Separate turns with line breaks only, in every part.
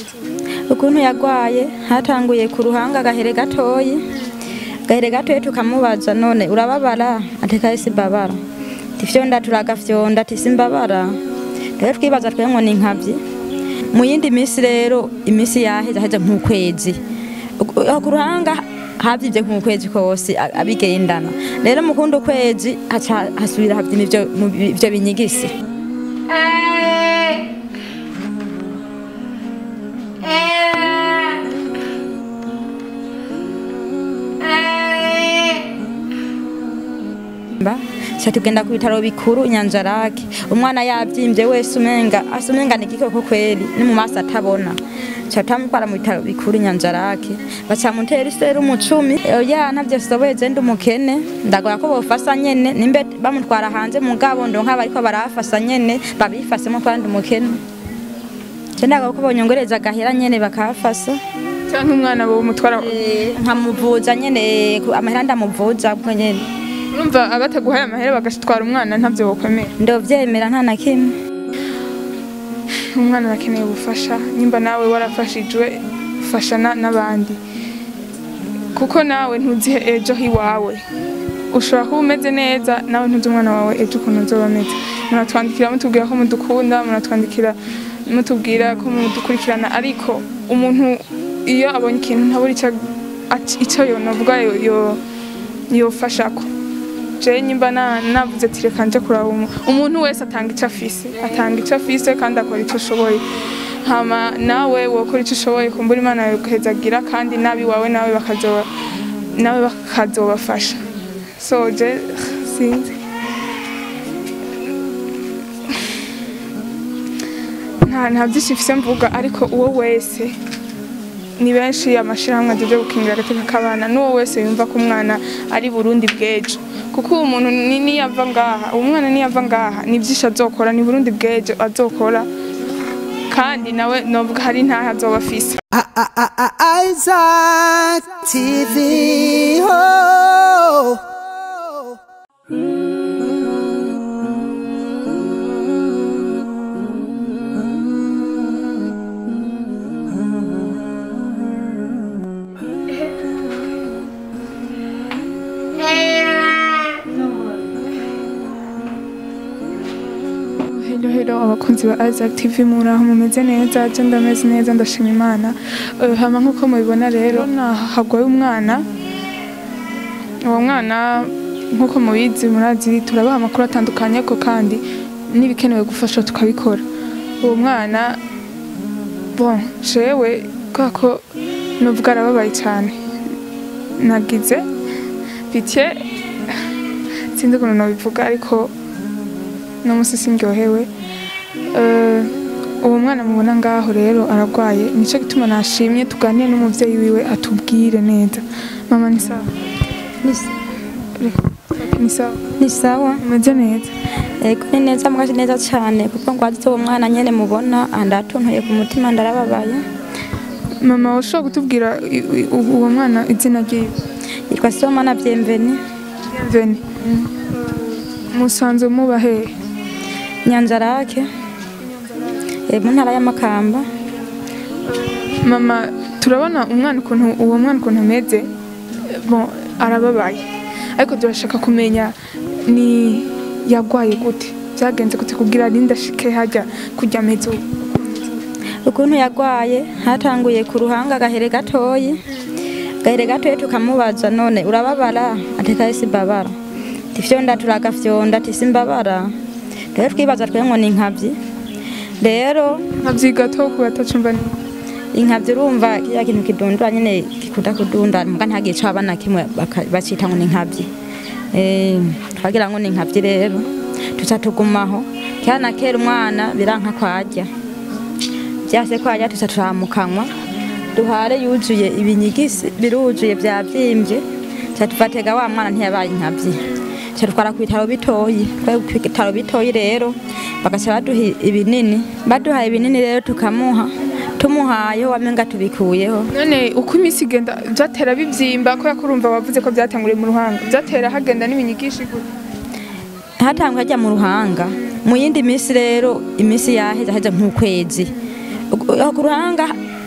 ukuntu yagwaye hatanguye ku ruhanga agahere gatoyi agahere gatoyi tukamubaza none urababara ateka simbabara tifyonda turagafyonda ati simbabara rero twibaza twe ngo ni nkavyi mu yindi minsi rero imisi yaheze aheze nk'ukwezi aho ku ruhanga havyivye nk'ukwezi kose a- abigendana rero mu kundi ukwezi haca hasubira havyina ivyo mu- ivyo binyigisi Ba, cha tugenda ku bitaro bikuru Nyanzarake umwana yavyimbye wese umenga asa umenga ni igikoko kweli ni mu maso atabona cha tamutwara mu bitaro bikuru Nyanzarake baca mutera iserumu cumi oya ntavyo soboye je ndi umukene ndagoya ko bofasa nyene nimbe bamutwara hanze mugabo ndonka bariko barafasa nyene babifasemo kandi umukene je ndagoya ko bonyongereza agahera nyene bakafasa
cyangwa umwana bo mutwara
nkamuvuza nyene ku- amahera ndamuvuza bwo nyene
urumva abataguhaye amahera bagatwara umwana ntabyo wokwemera
ndovyemera nta na kimwe
umwana arakeneye ubufasha nimba nawe warafashijwe fasha na- n'abandi kuko nawe ntuzihe ejo hiwawe ushobora kuba umeze neza nawe ntuzi umwana wawe ejo ukuntu uzoba ameze muratwandikira mutubwira ko mudukunda muratwandikira mutubwira ko mudukurikirana ariko umuntu iyo abonye ikintu ntabura icyo ac- icyo yonovuga yo- yo- yofashako je nyimba na- navuze ati reka nje kuraba umu- umuntu wese atanga icyo afise atanga icyo afise kandi akora icyo ashoboye hama nawe wokora icyo ushoboye kumbura imana yawe ugahezagira kandi nabi wawe nawe bakazoba nawe bakazobafasha so je sinzi nta nta byinshi mfise mvuga ariko uwo wese ni benshi amashirahamwe ajeje gukingira agateka k'abana n'uwo wese yumva ko umwana ari burundi bw'ejo kuko uwo muntu ni- niyava ngaha uwo mwana niyava ngaha ni byinshi azokora ni burundi bw'ejo azokora kandi nawe novuga hari ntaho azoba afise
Isaac TV. Oh.
Hello hello abakunzi ba Isaac TV muraho mumeze neza je ndameze neza ndashima imana Eh, hama nkuko mubibona rero hagwaye umwana uwo mwana nkuko mubizi murazi turabaha amakuru atandukanye ko kandi n'ibikenewe gufasha tukabikora uwo mwana bon jewe kubera ko nuvuga arababaye cyane nagize pitié sinzi ukuntu nabivuga ariko no musi sindyohewe Eh, uwo mwana mubona ngaho rero aragwaye nico gituma nashimye tuganire n'umuvyeyi wiwe atubwire neza mama ni sawa ni sawa
ni sawa
umeze neza
Ego ni neza mwaje neza cyane kuko ngwazi uwo mwana nyene mubona andatuntuye ku mutima ndarababaye
mama ushobora kutubwira i- i- uwo mwana izina ryiwe
yitwa Sibomana Bienvenue
bienveni musanzwe muba hehe
Nyanzarake e, mu ntara y'Amakamba
mama turabona umwana ukuntu uwo mwana ukuntu ameze bon arababaye ariko turashaka kumenya ni yagwaye gute byagenze gute kugira arinde ashike hajya kujya ameze ubu
ukuntu yagwaye hatanguye ku ruhanga agahere gatoyi agahere gatoyi tukamubaza none urababara ateka simbabara tifyonda turagafyonda ati simbabara rero twibaza twe ngo ni nkavyi rero
nkabyiga to ku batacumva neza
inkavyi urumva kiriya kintu kidundura nyene gikunda kudunda muga ntagiye co abana kimwe baka- bacita ngo ni nkavyi Eh, twagira ngo ni nkavyi rero tuca tugumaho kera na kera umwana biranka kwarya vyase kwarya tuca turamukanwa duhare yuzuye ibinyigisi biruzuye vyavyimbye tuca tuvatega wa mwana ntiyabaye inkavyi tuca dutwara ku bitaro bitoyi twari ku bitaro bitoyi rero bagaca baduha ibinini baduhaye ibinini rero tukamuha tumuhaye wamenga tubikuyeho
none uko iminsi igenda byatera bibyimba kubera ko urumva wavuze ko byatanguriye mu ruhanga byatera hagenda n'ibinyigishi gute
hatangwa ajya mu ruhanga mu yindi minsi rero iminsi yaheze aheze nk'ukwezi Ugu- aho ku ruhanga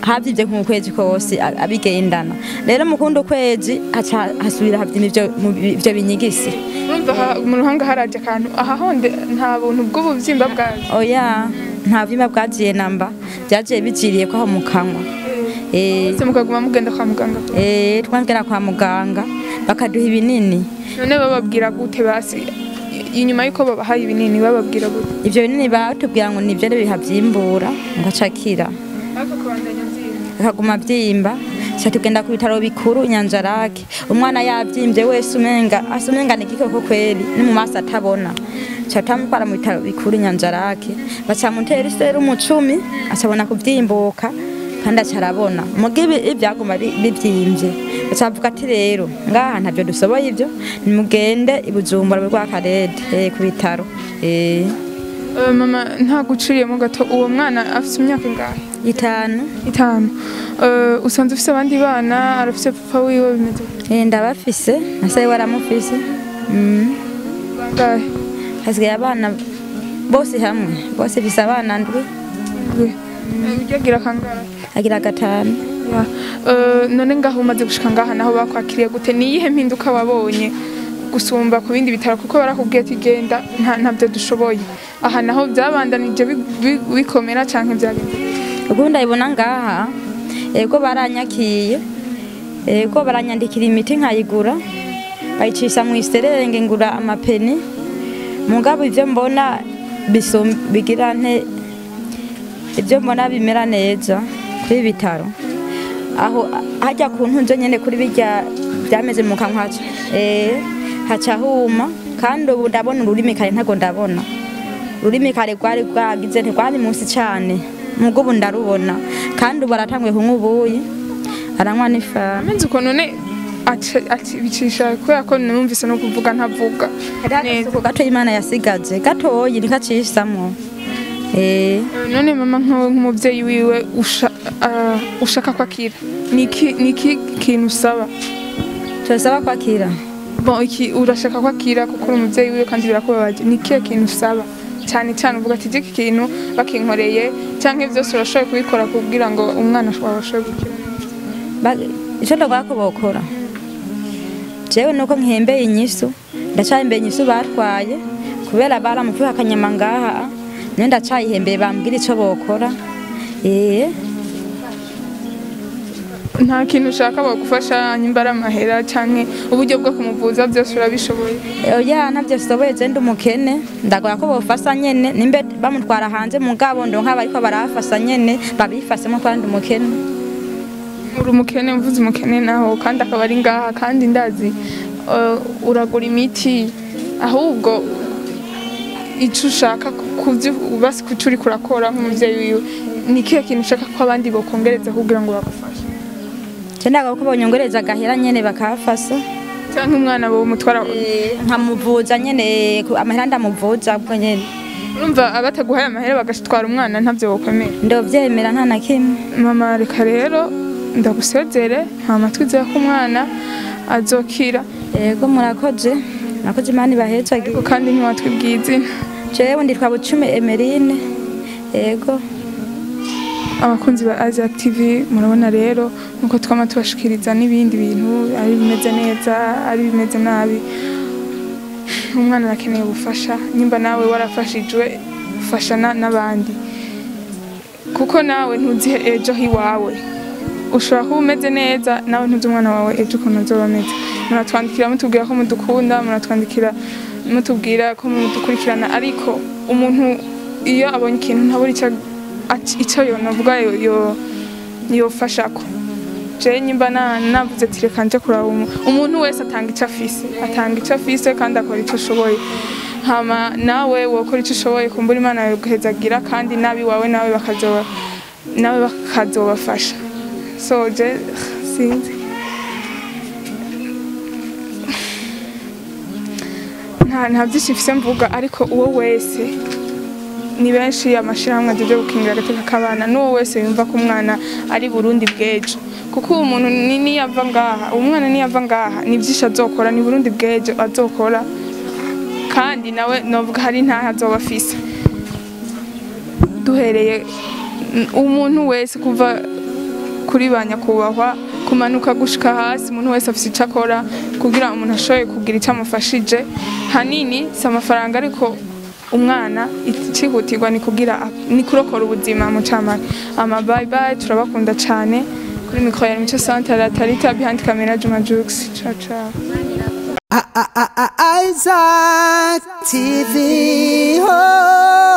havyivye nk'ukwezi kose a- abigendana rero mu kundi ukwezi haca hasubira havyima ivyo mu- ivyo binyigisi
urumva aha- mu ruhanga haraje akantu aha honde nta buntu bw'ubuvyimba bwaje
oya nta vyima bwaziye namba vyagiye bijiriye ko aho mu kanwa Eh,
se mukaguma mugenda kwa muganga
eh, twagera kwa muganga bakaduha ibinini
none bababwira gute basi inyuma yuko babahaye ibinini bababwira gute
ivyo binini batubwira ngo nivyo rero bihavyimbura ngo acakira
ariko kubandanya vyimba
akaguma vyimba ca tugenda ku bitaro bikuru nyanzarake umwana yavyimvye wese umenga asa umenga ni igikoko kweri ni mu maso atabona ca tamutwara mu bitaro bikuru nyanzarake baca mutera iserumu cumi acabona kuvyimbuka kandi aca arabona muga ibi ivyaguma bi- bivyimvye baca bavuga ati rero ngaha ntavyo dusoboye ivyo nimugende i bujumbura mu rwakarede eh, ku bitaro eh,
Eh, mama nta guciriyemo gato uwo mwana afite imyaka ingahe
itanu
itanu Eh, usanze ufite abandi bana arafite papa wiwe bimeze gute?
Eh, ndabafise nasaye waramufise mm.
bangahe
hasigaye abana bose hamwe bose bise abana ndwi
Ndwi. Eh, ujya agira kangahe
agira gatanu
Ya. Eh, none ngaho umaze gushika ngaha naho bakwakiriye gute ni iyihe mpinduka wabonye gusumba ku bindi bitaro kuko barakubwiye ati genda nta ntabyo dushoboye aha naho byabandanije bi- bi- bikomera canke byagenze
ubu ndabibona ngaha ego baranyakiye ego baranyandikira imiti nkayigura bayicisha mu iserenge ngura amapeni mugabo ivyo mbona bisum- bigira nte ivyo mbona bimera neza kuri ibi bitaro aho hajya ku ntunzo nyene kuri birya byameze mu kanwa haca eh haca huma kandi ubu ndabona ururimi kare ntago ndabona ururimi kare rwari rwagize ntirwari munsi cyane mugo ubu ndarubona kandi ubu aratanguye kunywa ubuyi aranywa n'ifamu
amenze uko none aca- ati- bicisha kubera ko numvise no kuvuga ntavuga neza
ku gato imana yasigaje gatoyi nikacishamwo eh
Eh, none mama nkawe nk'umubyeyi wiwe usha- ah, ushaka kwakira ni iki ni iki kintu usaba
turasaba kwakira
bon iki urashaka kwakira kuko uri umubyeyi wiwe kandi birakubabaje ni ikihe kintu usaba cyane cyane uvuga ati iki kintu bakinkoreye cyangwa byose urashoboye kubikora kugira ngo umwana wawe ashobore gukira
Ba- ico ndagwako bokora jewe nuko nkihembeye inyisu ndacahembeye inyisu batwaye kubera baramuvuye akanyama ngaha niyo ndacayihembeye bambwira ico bokora eh
nta kintu ushaka bagufasha nyimba ari amahera cyangwa uburyo bwo kumuvuza byose urabishoboye
oya ntabyo soboye je ndi umukene ndagora ko bofasa nyene nimbe bamutwara hanze mugabo ndonka bariko barafasa nyene babifasemo kandi umukene
uri umukene mvuze umukene naho kandi akaba ari ngaha kandi ndazi eh, uragura imiti ahubwo icyo ushaka kubyo basi kucyo uri kurakora nk'umubyeyi wiwe ni ikihe kintu ushaka ko abandi bokongereza kugira ngo bagufashe
je ndagora ko bonyongereza agahera nyene bakafasa
cyangwa umwana wawe umutwara
nkamuvuza nyene ku- amahera ndamuvuza ubwo nyene
urumva abataguhaye amahera bagatwara umwana ntabyo bokwemera
ndovyemera nta na kimwe
mama reka rero ndagusezere nta matwi ko umwana azokira
yego murakoze murakoze imana ibahezagire
ariko kandi ntiwatwibwiye izina
jewe nditwa bucumi emerine yego
abakunzi ba Asia TV murabona rero nkuko twama tubashikiriza n'ibindi bintu ari bimeze neza ari bimeze nabi umwana arakeneye ubufasha nimba nawe warafashijwe fasha na- n'abandi kuko nawe ntuzi ejo hiwawe ushobora kuba umeze neza nawe ntuzi umwana wawe ejo ukuntu azoba ameze muratwandikira mutubwira ko mudukunda muratwandikira mutubwira ko mudukurikirana ariko umuntu iyo abonye ikintu ntabura icyo ati- icyo yonavuga yo- yo- yofashako jewe nyimba na- navuze ati reka nje kuraba umu- umuntu wese atanga icyo afise atanga icyo afise kandi akora icyo ashoboye hama nawe wokora icyo ushoboye kumbura imana yoguhezagira kandi nabi wawe nawe bakazoba nawe bakazobafasha so je sinzi nta nta byinshi mfise mvuga ariko uwo wese ni benshi amashyirahamwe ajeje gukingira agateka k'abana n'uwo wese yumva ko umwana ari burundi bw'ejo kuko uwo muntu ni- niyava ngaha uwo mwana niyava ngaha ni byinshi azokora ni burundi bw'ejo azokora kandi nawe novuga hari ntaho azoba afise duhereye mm, umuntu wese kuva kuri ba nyakubahwa kumanuka gushika hasi umuntu wese afite icyo akora kugira umuntu ashoboye kugira icyo amufashije hanini si amafaranga ariko umwana ikihutirwa ni kugira ni kurokora ubuzima mu camake ama bye bye turabakunda cyane kuri mikoro ya mico santere tarita behind camera juma jux ciao ciao
Isaac TV. Oh.